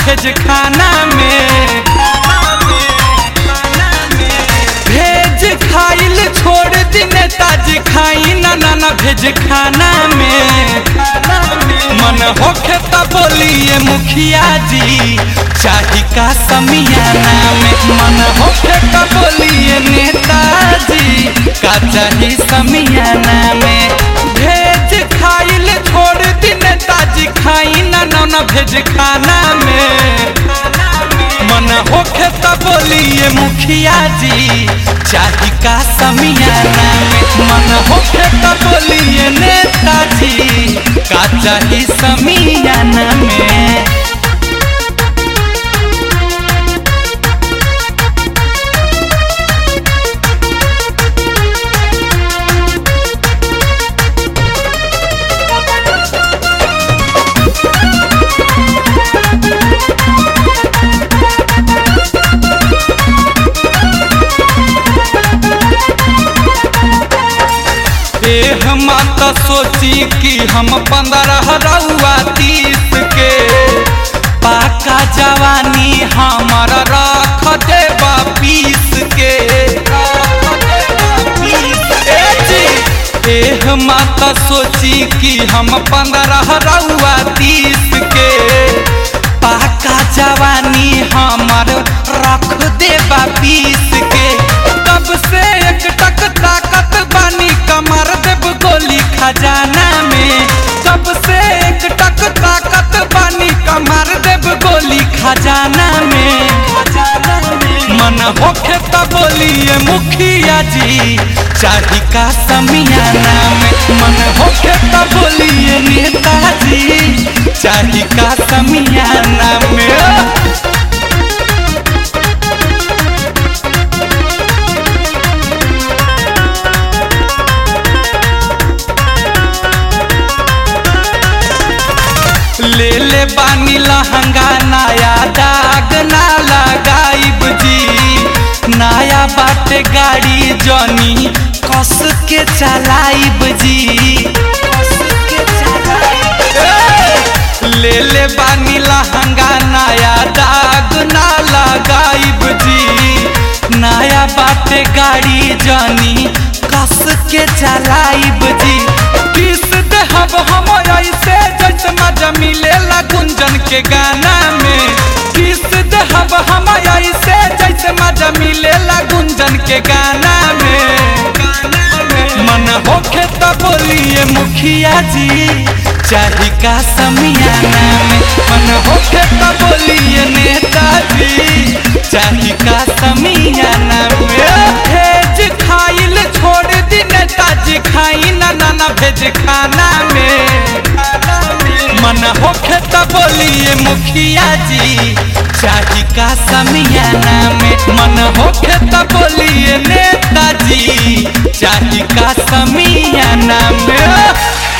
भेज खाना में भेज खाइल छोड़ दी नेताजी खाई ना ना ना भेज खाना में मन होखे त बोलिए मुखिया जी चाही का समियाना में मन होखे त बोलिए नेताजी का चाही समियाना में भेज खाइल छोड़ दी नेताजी खाई ना ना ना भेज खाना में मन होखे त बोलिए मुखिया जी चाही का समियाना में मन होखे त बोलिए नेताजी का चाही समियाना में एह मत सोची कि हम पंद्रह रउआ तीस के पाका जवानी हमर रख देबा पीस के ए जी, एह मत सोची कि हम पंद्रह रउआ तीस के पाका जवानी हमर रख देबा पीस के तब से एक टक ताकत बानी कमर देव गोली खजाना में तब से एक टक ताकत बानी कमर देव गोली खजाना में मन होखे त बोलिए मुखिया जी चाही का समियाना में मन होखे त बोलिए नेताजी चाही का समियाना में ले ले बानी लहंगा नया दाग ना लगाइब जी नया बाटे गाड़ी जनी कस के चलाइब जी ए! ले ले बानी लहंगा नया दाग ना लगाइब जी नया बाटे गाड़ी जनी कस के चलाइब जी किस देहब हम ऐसे जैसे मजा मिलेला गुंजन के गाना में किस देहब हम ऐसे जैसे मजा मिलेला गुंजन के गाना में मन होखे त बोलिए मुखिया जी चाही का समियाना में मन होखे त बोलिए नेताजी चाही का समियाना में भेज खाइल छोड़ दी नेताजी खाई ना ना ना भेज खाना में मन होखे त बोलिए मुखिया जी चाही का समियाना में मन होखे त बोलिए नेताजी चाही का समियाना में